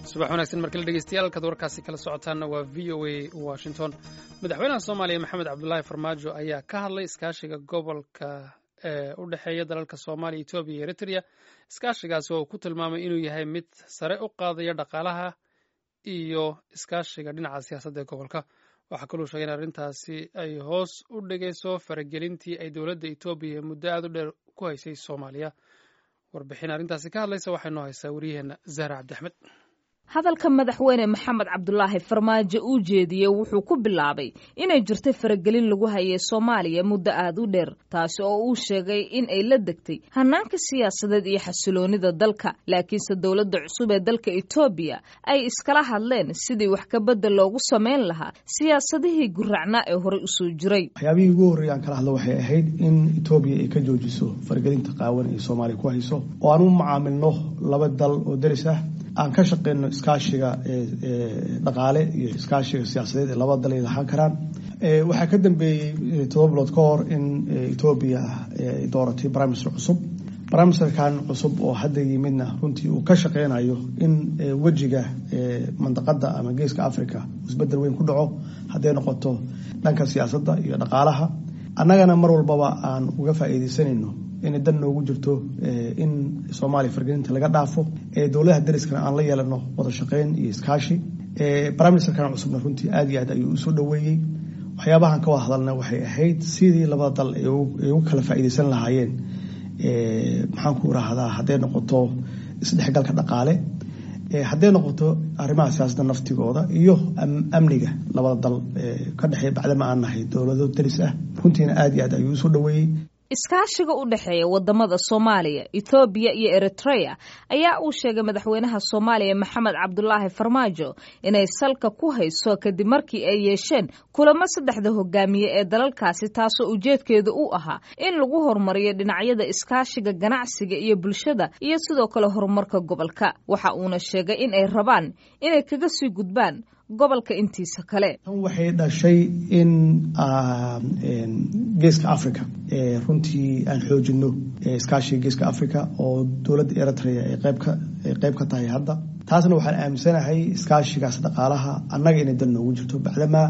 subax wanaagsan markale dhegeystayaal halkaad warkaasi kala socotaanna waa v o a washington madaxweynaha soomaaliya maxamed cabdulaahi farmaajo ayaa ka hadlay iskaashiga gobolka ee u dhexeeya dalalka soomaaliya etoobiya iyo eritrea iskaashigaasi oo uu ku tilmaamay inuu yahay mid sare u qaadaya dhaqaalaha iyo iskaashiga dhinaca siyaasadda ee gobolka waxaa kaluu sheegay in arrintaasi ay hoos u dhigayso faragelintii ay dowladda etoobiya muddo aad u dheer ku haysay soomaaliya warbixin arrintaasi ka hadlaysa waxay noo haysaa wariyaheenna zahra cabdi axmed hadalka madaxweyne maxamed cabdulaahi farmaajo uu jeediyey wuxuu ku bilaabay inay jirtay faragelin lagu hayay soomaaliya muddo aad u dheer taasi oo uu sheegay in ay la degtay hanaanka siyaasadeed iyo xasiloonida dalka laakiinse dowladda cusub ee dalka etoobiya ay iskala hadleen sidii wax kabedel loogu samayn lahaa siyaasadihii guracnaa ee horey usoo jiray waxyaabihii ugu horreeya aan kala hadlo waxay ahayd in etoobiya ay ka joojiso faragelinta qaawan ee soomaaliya ku hayso oo aan u macaamilno laba dal oo deris ah aan ka shaqeyno iskaashiga dhaqaale iyo iskaashiga siyaasadeed ee labada dal ay lahaan karaan waxaa ka dambeeyey todoba bilood ka hor in etoobiya ay dooratay briminister cusub briministerkan cusub oo hadda yimidna runtii uu ka shaqeynayo in wejiga mandaqada ama geeska africa isbedel weyn ku dhaco hadday noqoto dhanka siyaasadda iyo dhaqaalaha annagana mar walbaba aan uga faa'iideysanayno inay dan noogu jirto in soomaaliya fargelinta laga dhaafo dowladaha dariskana aan la yeelano wada shaqeyn iyo iskaashi briministerkan cusubna runtii aad iyo aad ayuu usoo dhaweeyey waxyaabahan ka wada hadalna waxay ahayd sidii labada dal ay ugu kala faa'iideysan lahaayeen maxaan ku rahdaa hadday noqoto isdhexgalka dhaqaale hadday noqoto arrimaha siyaasadda naftigooda iyo amniga labada dal ka dhexeeya bacdama aan nahay dowlado daris ah runtiina aad iyo aad ayuu usoo dhaweeyey iskaashiga u dhexeeya wadamada soomaaliya ethoobiya iyo eritrea ayaa uu sheegay madaxweynaha soomaaliya maxamed cabdulaahi farmaajo inay salka ku hayso kadib markii ay yeesheen kulamo saddexda hogaamiye ee dalalkaasi taasoo ujeedkeedu u ahaa in lagu horumariyo dhinacyada iskaashiga ganacsiga iyo bulshada iyo sidoo kale horumarka gobolka waxa uuna sheegay in ay rabaan inay kaga sii gudbaan gobolka intiisa kale tan waxay dhashay in geeska africa runtii aan xoojino iskaashiga geeska africa oo dowladda eritrea ay qeyb ka tahay hadda taasna waxaan aaminsanahay iskaashigaas dhaqaalaha annaga inay dal noogu jirto bacdamaa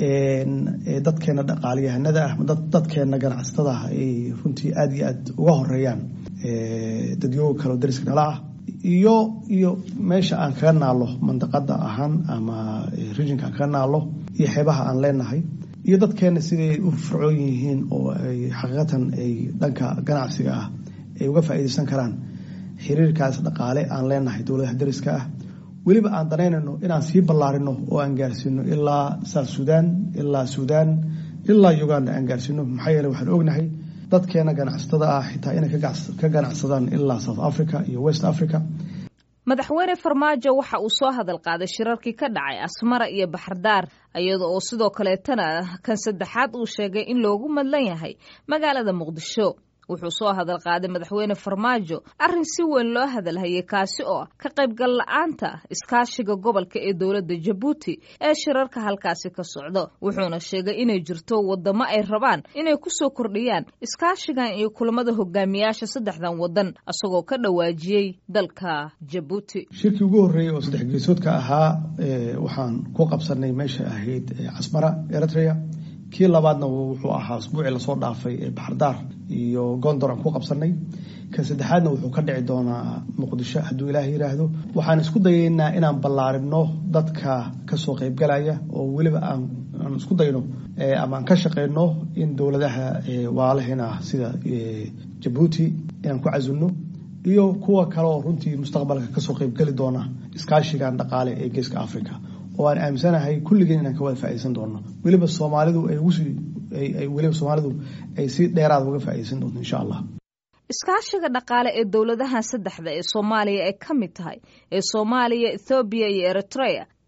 dadkeena dhaqaaliyahanada ah dadkeena ganacsatada ah ay runtii aada iyo aad uga horeeyaan dadyooga kaleo dariska nala ah iyo iyo meesha aan kaga naalo mandaqada ahaan ama rijinka aan kaga naalo iyo xeebaha aan leenahay iyo dadkeena siday u fircoon yihiin oo ay xaqiiqatan ay dhanka ganacsiga ah ay uga faa'iideysan karaan xiriirkaas dhaqaale aan leenahay dowladaha dariska ah weliba aan danaynayno inaan sii ballaarino oo aan gaarsiino ilaa south sudan ilaa sudan ilaa uganda aan gaarsiino maxaa yeele waxaan ognahay dadkeena ganacsatada ah xitaa inay ka ganacsadaan ilaa south africa iyo west africa madaxweyne farmaajo waxa uu soo hadal qaaday shirarkii ka dhacay asmara iyo baxardaar iyada oo sidoo kaleetana kan saddexaad uu sheegay in loogu madlan yahay magaalada muqdisho wuxuu soo hadal qaaday madaxweyne farmaajo arrin si weyn loo hadalhayay kaasi oo ka qaybgal la-aanta iskaashiga gobolka ee dowladda jabuuti ee shirarka halkaasi ka socdo wuxuuna sheegay inay jirto wadamo ay rabaan inay ku soo kordhiyaan iskaashigan iyo kulamada hogaamiyaasha saddexdan wadan isagoo ka dhawaajiyey dalka jabuuti shirkii ugu horreeyey oo saddex geesoodka ahaa waxaan ku qabsanay meesha ahayd casmara eritrea kii labaadna wuxuu ahaa asbuucii lasoo dhaafay ee baxardaar iyo gondor aan ku qabsanay kan saddexaadna wuxuu ka dhici doonaa muqdisho hadduu ilaah yiraahdo waxaan isku dayaynaa inaan ballaarino dadka kasoo qaybgalaya oo weliba aan isku dayno ama aan ka shaqeyno in dowladaha waalaheen ah sida jabuuti inaan ku casilno iyo kuwa kale oo runtii mustaqbalka kasoo qaybgali doona iskaashigan dhaqaale ee geeska africa oo aan aaminsanahay kulligeen inaan ka wada faaideysan doono weliba soomaalidu weliba soomaalidu ay si dheeraada uga faaideysan doonto insha allah iskaashiga dhaqaale ee dowladahan saddexda ee soomaaliya ay ka mid tahay ee soomaaliya ethoobiya iyo eritrea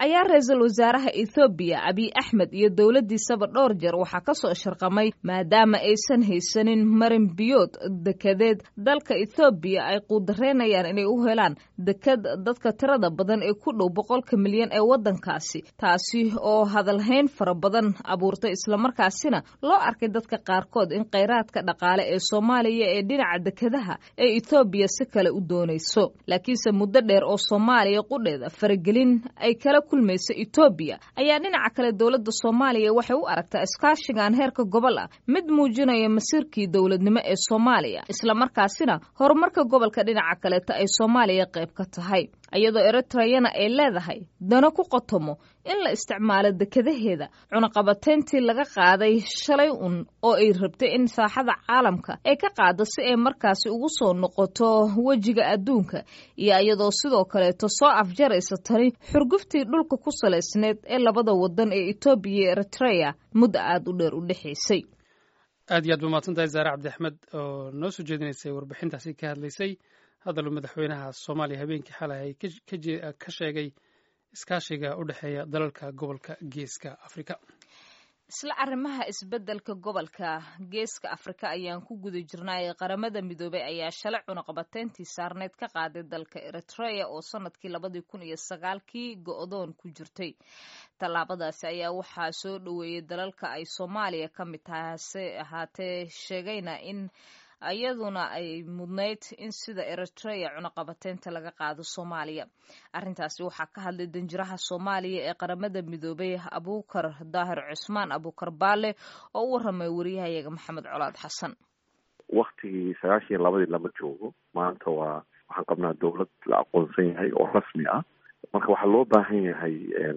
ayaa ra-iisul wasaaraha ethoobiya abiy axmed iyo dowladdiisaba dhowr jeer waxaa ka soo sharqamay maadaama aysan haysanin marin biyood dekedeed dalka ethoobiya ay quudareynayaan inay u helaan deked dadka tirada badan ee ku dhow boqolka milyan ee waddankaasi taasi oo hadalhayn fara badan abuurtay islamarkaasina loo arkay dadka qaarkood in kheyraadka dhaqaale ee soomaaliya ee dhinaca dekedaha ee ethoobiya si kale u doonayso laakiinse muddo dheer oo soomaaliya qudheeda faragelin ay kala kulmaysa etoobiya ayaa dhinaca kale dowladda soomaaliya waxay u aragtaa iskaashigan heerka gobol ah mid muujinaya masiirkii dowladnimo ee soomaaliya islamarkaasina horumarka gobolka dhinaca kaleeta ay soomaaliya qayb ka tahay iyadoo eritreyana ay leedahay dano ku qotomo in la isticmaalo dekadaheeda cunaqabateyntii laga qaaday shalay un oo ay rabtay in saaxada caalamka ay ka qaado si ay markaasi ugu soo noqoto wejiga adduunka iyo iyadoo sidoo kaleeto soo afjaraysa tani xurguftii dhulka ku salaysneed ee labada wadan ee etoobiya iyo eritreya muddo aada u dheer u dhexaysay aad iyo aad ba mahadsantahay zaare cabdi axmed oo noo soo jeedinaysay warbixintaasi ka hadlaysay hadaluu madaxweynaha soomaaliya habeenkii xalay ay ka sheegay iskaashiga u dhexeeya dalalka gobolka geeska afrika isla arrimaha isbeddelka gobolka geeska afrika ayaan ku guda jirnay qaramada midoobey ayaa shalay cunaqabateyntii saarneyd ka qaaday dalka eritrea oo sanadkii labadii kun iyo sagaalkii go-doon ku jirtay tallaabadaasi ayaa waxaa soo dhoweeyey dalalka ay soomaaliya ka mid tahay hase ahaatee sheegayna in iyaduna ay mudnayd in sida eritrea cunaqabateynta laga qaado soomaaliya arrintaasi waxaa ka hadlay danjiraha soomaaliya ee qaramada midoobay abuukar daahir cusmaan abuukar baale oo u waramay wariyahayaga maxamed colaad xasan waktigii sagaashan iyo labadii lama joogo maanta waa waxaan qabnaa dowlad la aqoonsan yahay oo rasmi ah marka waxaa loo baahan yahay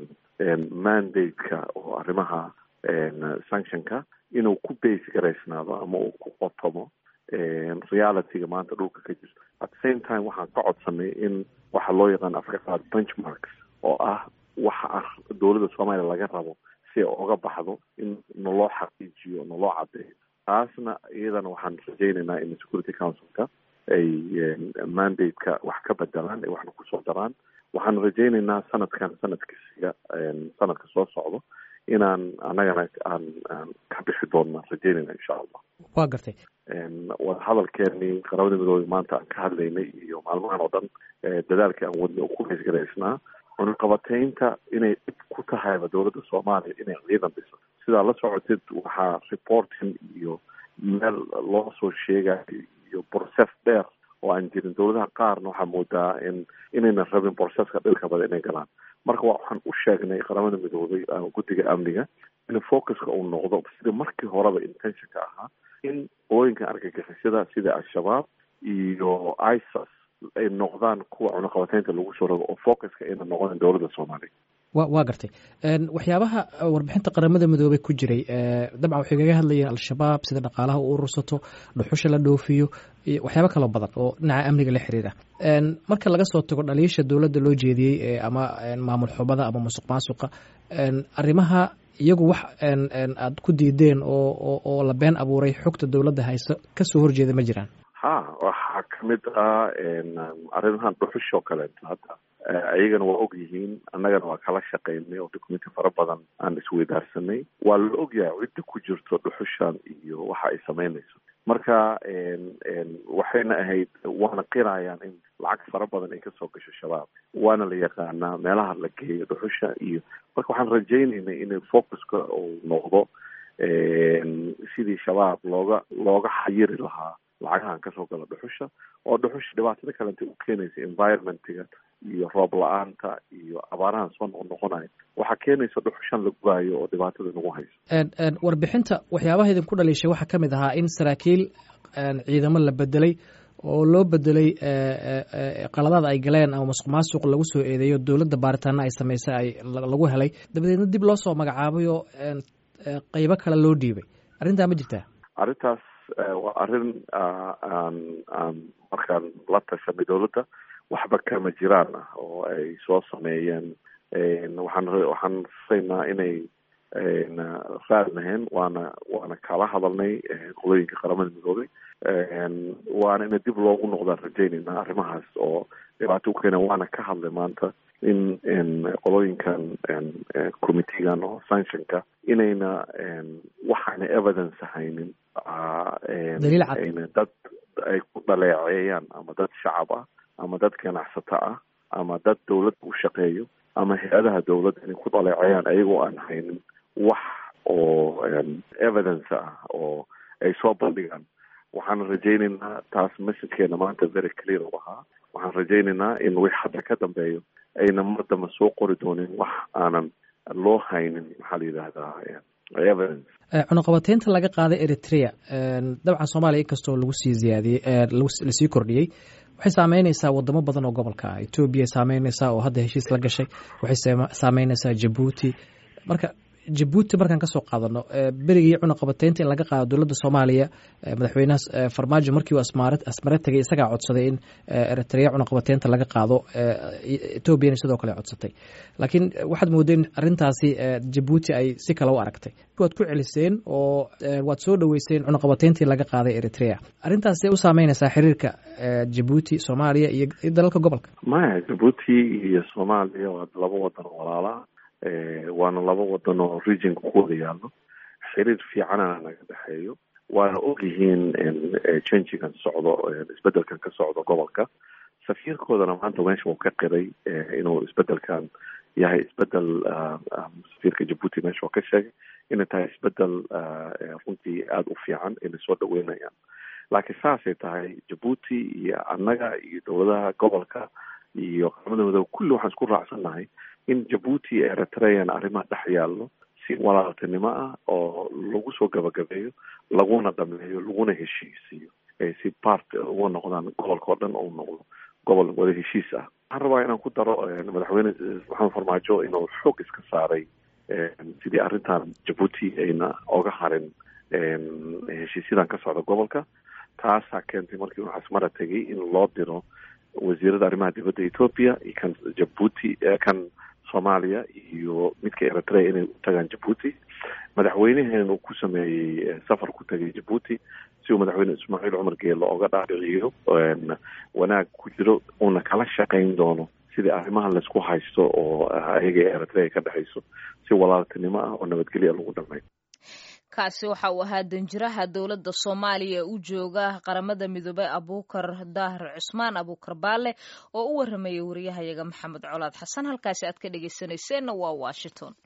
mandate-ka oo arrimaha sanctionka inuu ku base garaysnaado ama uu ku qotomo realityga maanta dhulka ka jirto at the same time waxaan ka codsanay in waxa loo yaqaan afrika qaad benchmarks oo ah waxa dowladda soomaaliya laga rabo si ay oga baxdo in naloo xaqiijiyo naloo cadeeyo taasna iyadana waxaan rajaynaynaa in security councilka ay mandate-ka wax ka bedelaan ay waxna kusoo daraan waxaan rajaynaynaa sanadkan sanadkiisiga sanadka soo socdo inaan annagana aan aan ka bixi doonna rajaynayna insha allah waa gartay wadahadalkeenii qaramada midoobey maanta aan ka hadlaynay iyo maalmahan oo dhan dadaalkii aan wadnay oo ku haysgaraysnaa cunaqabateynta inay dhib ku tahayba dowladda soomaaliya inay ciidan dhiso sidaa la socotid waxaa reporting iyo meel loo soo sheegayo iyo process dheer oo aan jirin dowladaha qaarna waxaa moodaa in inaynan rabin processka dhilka badan inay galaan marka waxaan u sheegnay qaramada midoobay guddiga amniga in focuska uu noqdo sida markii horeba intentionka ahaa in ooyinka argagixisada sida al-shabaab iyo isas ay noqdaan kuwa cunaqabateynta lagu soo rabo oo focuska ayna noqonin dowladda soomaaliya wa waa gartay waxyaabaha warbixinta qaramada midoobey ku jiray dabcan waxay kaga hadlayeen al-shabaab sida dhaqaalaha u urursato dhuxusha la dhoofiyo iyo waxyaabo kaloo badan oo dhinaca amniga la xiriira marka laga soo tago dhaliisha dowladda loo jeediyey ama maamul xubada ama musuq maasuqa arrimaha iyagu wax aad ku diideen oo oo la been abuuray xogta dowladda hayso kasoo horjeeda ma jiraan ha waxaa kamid ah arrimahan dhuxushoo kaleeto hadda iyagana waa og yihiin annagana waa kala shaqaynay oo documenti fara badan aan isweydaarsanay waa la ogyahay cidda ku jirto dhuxushan iyo waxa ay samaynayso marka waxayna ahayd waana qirayaan in lacag fara badan ay kasoo gasho shabaab waana la yaqaanaa meelaha la geeyo dhuxusha iyo marka waxaan rajaynaynay in focuska uu noqdo sidii shabaab looga looga xayiri lahaa lacagahan kasoo gala dhuxusha oo dhuxusha dhibaatada kalenta u keenaysa environmentiga iyo roob la-aanta iyo abaarahan soo noqon noqonayo waxaa keenaysa dhuxushan la gubaayo oo dhibaatada nagu hayso warbixinta waxyaabaha idinku dhaliishay waxaa ka mid ahaa in saraakiil ciidamo la bedelay oo loo bedelay qaladaada ay galeen ama masuq maasuq lagu soo eedeeyo dowladda baaritaana ay samaysay ay lagu helay dabadeedna dib loo soo magacaabay oo qeybo kale loo dhiibay arrintaa ma jirtaa arrintaas waa arrin aan aan markaan la tashanay dowladda waxba kama jiraan ah oo ay soo sameeyeen waxaan waxaan rasaynaa inay raad lahayn waana waana kala hadalnay qolooyinka qaramada midoobay waana ina dib loogu noqdaan rajaynayna arrimahaas oo dhibaato u keena waana ka hadlay maanta in qolooyinkan committeegan oo sanctionka inayna waxaana evidence haynin ayna dad ay ku dhaleeceeyaan ama dad shacab ah ama dad ganacsato ah ama dad dawladda u shaqeeyo ama hay-adaha dawladda inay ku dhaleeceeyaan ayagoo aan haynin wax oo evidence ah oo ay soo bandhigaan waxaan rajaynaynaa taas messagekeena maanta very clear u ahaa waxaan rajaynaynaa in wix hadda ka dambeeyo ayna mar damba soo qori doonin wax aanan loo haynin maxaa la yidhahdaa evidence cunuqabateynta laga qaaday eritrea dabcan soomaaliya inkastoo lagu sii ziyaadiyey lasii kordhiyey waxay saameyneysaa wadamo badan oo gobolka ah etoobiya saameyneysaa oo hadda heshiis la gashay waxay saameyneysaa jabuuti marka jabuuti markaan kasoo qaadano berigii cunuqabateynta in laga qaado dowladda soomaaliya madaxweynaha farmaajo markii uu asmare tegay isagaa codsaday in eritrea cunuqabateynta laga qaado etoobiyana sidoo kale codsatay laakiin waxaad moodeen arrintaasi jabuuti ay si kale u aragtay waad ku celiseen oo waad soo dhoweyseen cunuqabateyntii laga qaaday eritrea arrintaas u saameyneysaa xiriirka jabuuti soomaaliya iyo dalalka gobolka maya jabuuti iyo soomaaliya waa laba wadan oo walaalaa waana laba wadan oo regionka ku wada yaallo xiriir fiicanana naga dhexeeyo waana ogyihiin changigan socdo isbedelkan ka socdo gobolka safiirkoodana maanta meesha uu ka qiray inuu isbedelkan yahay isbedel safiirka jabuuti meesha uu ka sheegay inay tahay isbedel runtii aada u fiican inay soo dhaweynayaan laakiin saasay tahay jabuuti iyo annaga iyo dowladaha gobolka iyo qaramada madoobe kulli waxaan isku raacsannahay in jabuuti iyo eritrean arrimaha dhex yaallo si walaaltinimo ah oo lagu soo gabagabeeyo laguna dhameeyo laguna heshiisiiyo si part uga noqdaan gobolka oo dhan uu noqdo gobol wada heshiis ah waxaan rabaa inaan ku daro madaxweyne maxamed farmaajo inuu xoog iska saaray sidii arrintan jabuuti ayna oga harin heshiisyadan ka socda gobolka taasaa keentay markii uu xasmara tegay in loo diro wasiirada arrimaha dibadda ethoopia iyo kan jabuuti kan soomaaliya iyo midka eritrea inay u tagaan jabuuti madaxweyneheena uu ku sameeyey safar ku tagay jabuuti si uu madaxweyne ismaaciil cumar geelo oga dhaadhiciyo wanaag ku jiro uuna kala shaqayn doono sidii arrimaha laysku haysto oo ayaga eritrea ka dhexayso si walaaltinimo ah oo nabadgelya lagu dhameeyo kaasi waxa uu ahaa danjiraha dowladda soomaaliya ee u jooga qaramada midoobey abuukar daahir cusmaan abuukar baale oo u waramayay wariyahayaga maxamed colaad xasan halkaasi aad ka dhegeysaneyseenna waa washington